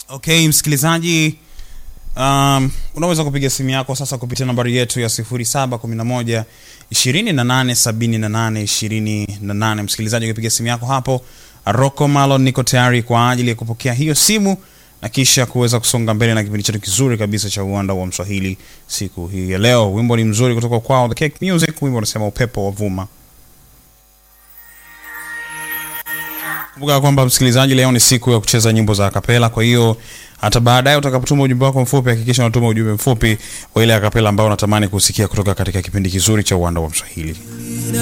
Okay, msikilizaji um, unaweza kupiga simu yako sasa kupitia nambari yetu ya 0711 2878 28. Msikilizaji, ukipiga simu yako hapo, Rocco Malon niko tayari kwa ajili ya kupokea hiyo simu na kisha kuweza kusonga mbele na kipindi chetu kizuri kabisa cha uwanda wa Mswahili siku hii ya leo. Wimbo ni mzuri kutoka kwao The Cake Music, wimbo unasema upepo wa vuma. Kumbuka kwamba msikilizaji, leo ni siku ya kucheza nyimbo za akapela. Kwa hiyo hata baadaye utakapotuma ujumbe wako mfupi, hakikisha unatuma ujumbe mfupi wa ile akapela ambao unatamani kusikia kutoka katika kipindi kizuri cha uwanda wa Mswahili.